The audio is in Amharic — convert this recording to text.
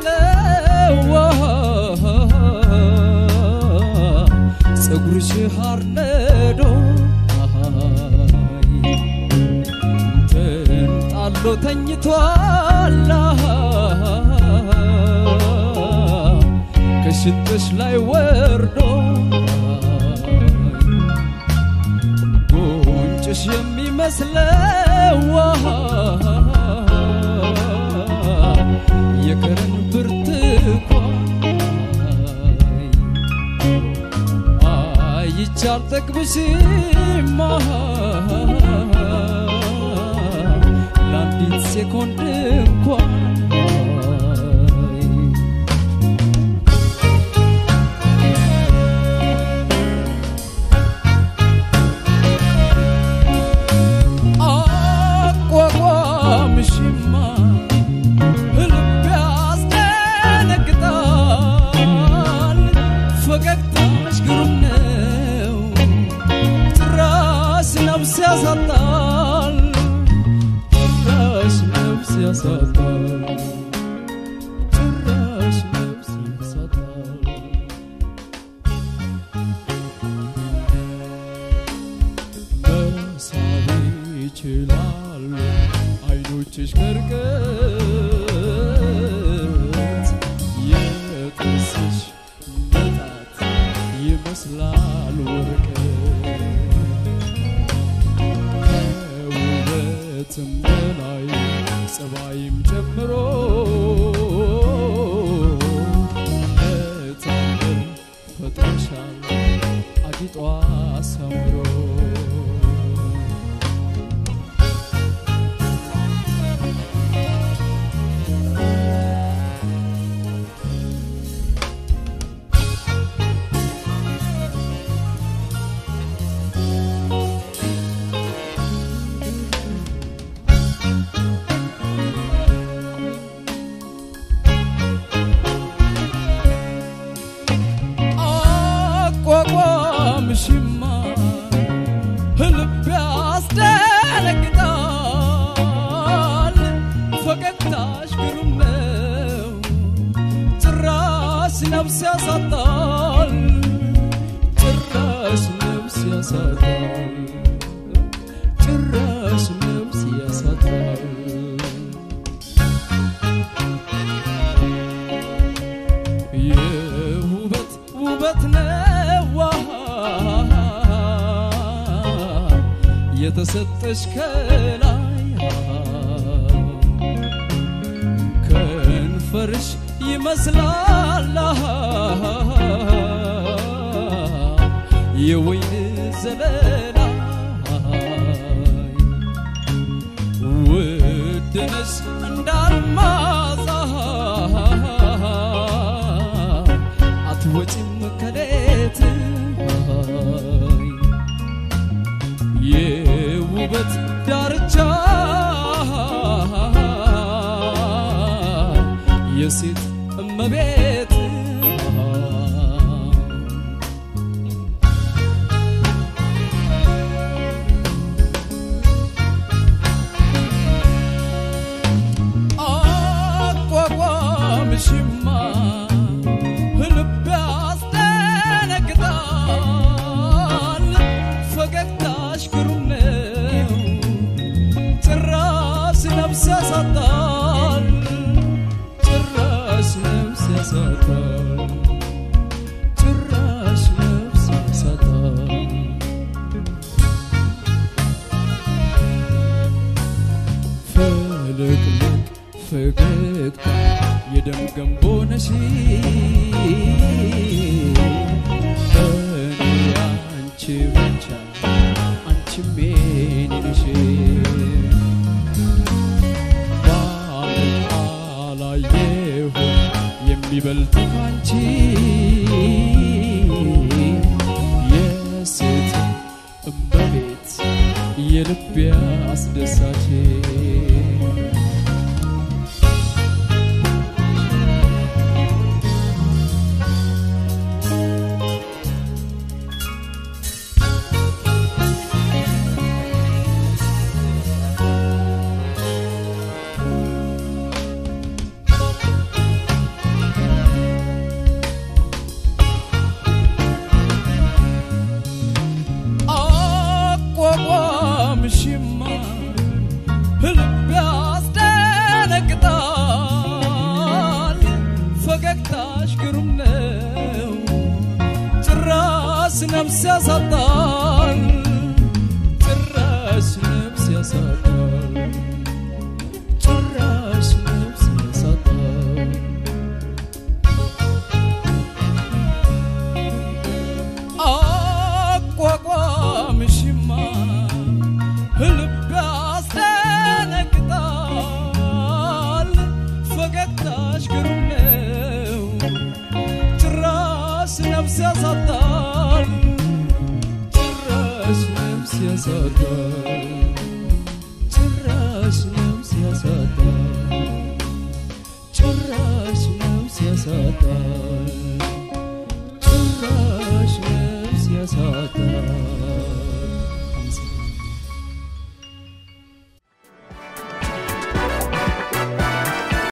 የሚመስለው ፀጉርሽ ሐር ነዶ ተንጣሎ ተኝቷል ከሽንጥሽ ላይ ወርዶ ጉንጭሽ የሚመስለው የከረን ብርቱካን አይቻል ጠግብሽማ ለአንዲት ሴኮንድ እንኳን አቋቋምሽማ ልብ ያስደነግጣል ፈገግታሽ ግሩም ነው ጭራሽ ነፍስ ያሳጣል ጭራሽ ነፍስ ያሳጣል ጭራሽ ነፍስ ያሳጣል መሳብ ይችላሉ አይኖችሽ ከርቀት የጥርስሽ መጣት ይመስላል ወርቀት ከውበትም በላይ ጸባይም ጨምሮ ለታምር ፈጥሮሻል አጊጧ አሳምሮ አቋቋምሽማ ልብ ያስደነግጣል ፈገግታሽ ግሩም ነው ጭራሽ ነፍስ ያሳጣል ጭራሽ ነፍስ ያሳጣል ጭራሽ ነፍስ ያሳጣል የውበት ውበት ነዋ የተሰጠሽ ከላይ ከንፈርሽ ይመስላል የወይን ዘለላ ውድነሽ እንዳልማዛ አትወጪም ከሌት የውበት ዳርቻ የሴት እመቤት አቋቋምሽማ ልብ ያስደነግጣል ፈገግታሽ ግሩም ነው ጭራሽ ነፍስ ያሳጣል ጭራሽ ነፍስ ያሳጣል ጭራሽ ነፍስ ያሳጣል ፍልቅልቅ ፈገግታ የደም ገንቦ ነሽ እኔ አንቺ ብቻ አንቺም የኔ ነሽ በዓለም አላየሁም የሚበልጥ ካንቺ የሴት እመቤት የልቤ አስደሳች ነፍስ ያሳጣል ጭራሽ ነፍስ ያሳጣል ጭራሽ ነፍስ ያሳጣል አቋቋምሽማ ልብ ያስደነግጣል ፈገግታሽ ግሩም ነው ጭራሽ ነፍስ ያሳጣል ጭራሽ ነፍስ ያሳጣል ጭራሽ ነፍስ ያሳጣል ጭራሽ ነፍስ ያሳጣል